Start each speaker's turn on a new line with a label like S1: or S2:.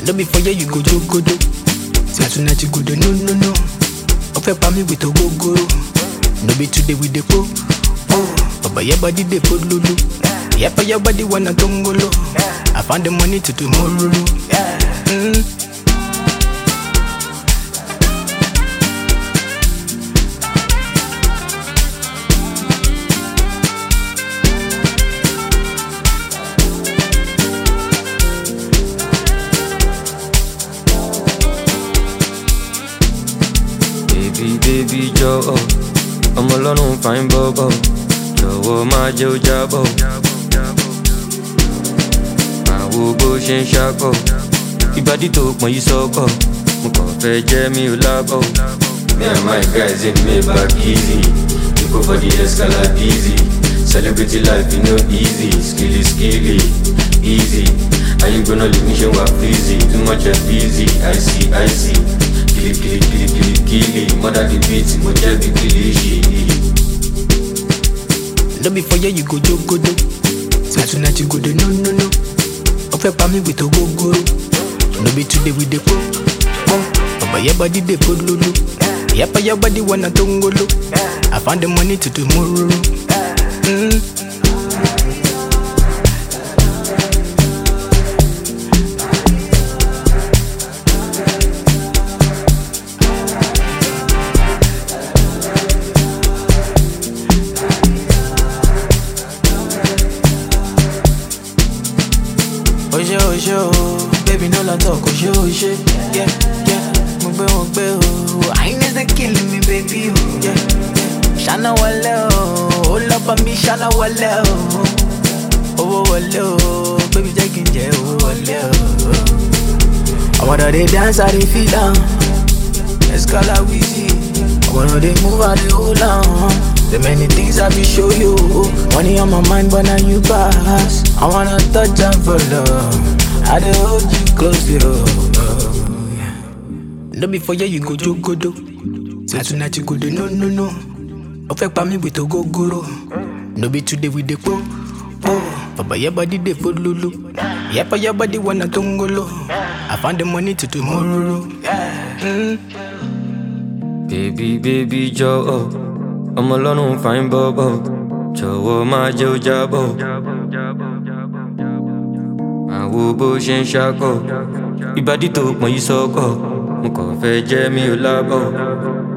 S1: No be for here you go jogodo. Say tonight you go do no no no. Ofe pa mi with ogogoro. No be today we dey po. Oh, Baba your body dey put lulu. Yepa your body wanna tongolo. I found the money to tomorrow. Mm.
S2: Baby, baby, jọ̀wọ́ ọmọ ọlọ́run fine bọ́bọ̀ jọ̀wọ́ má jẹ́ ó jábọ̀ àwo bó ṣe ń ṣakọ̀ ìbàdí tó pọ̀n yìí sọ́kọ̀ mo kàn fẹ́ jẹ́ mi ò lábọ̀. Me and my guys in Maybach easy we go for the Escalade easy celebrity life e no easy skilly skilly easy ayé gbóná lè ní ṣe wà freezy too much of easy i see i see kili kili kili kili kili mother the beat mo jẹ́ bí kili ṣì.
S1: No be for here you go jogodo. Say tonight you go do no no no. Ofe pa mi with ogogoro. No be today we dey po. po. Baba your body dey put lulu. Yepa your body wanna tongolo. I found the money to tomorrow. Mm. Oṣé oṣé o, baby no la talk oṣé oṣé. Yeah, yeah, mo gbé mo gbé o. Highness dey kill me baby o. Yeah, yeah. Ṣáná wọlé o, ó lọ bá mi ṣáná wọlé o. Owó wọlé o, baby jẹ́ kí n jẹ owó wọlé o. Ọmọdé dey dance, I dey feel am. Escala wheezy. Ọmọdé dey move, I dey hold am. The many things I be show you. Money on my mind, but now you pass. I wanna touch and for love. I dey hold you close, yo. No be for here you go jogodo. Say tonight you go do no no no. Ofe pa mi with ogogoro. No be today we dey po. Oh, Baba your body dey put lulu. Yepa your body wanna tongolo. I found the money to tomorrow. Mm.
S2: Baby, baby, jọ̀wọ́ ọmọ ọlọ́run fine bọ́bọ̀ jọ̀wọ́ má jẹ́ ó jábọ̀ àwo bó ṣe ń ṣakọ̀ ìbàdí tó pọ̀n yìí sọ́kọ̀ mo kàn fẹ́ jẹ́ mi ò lábọ̀.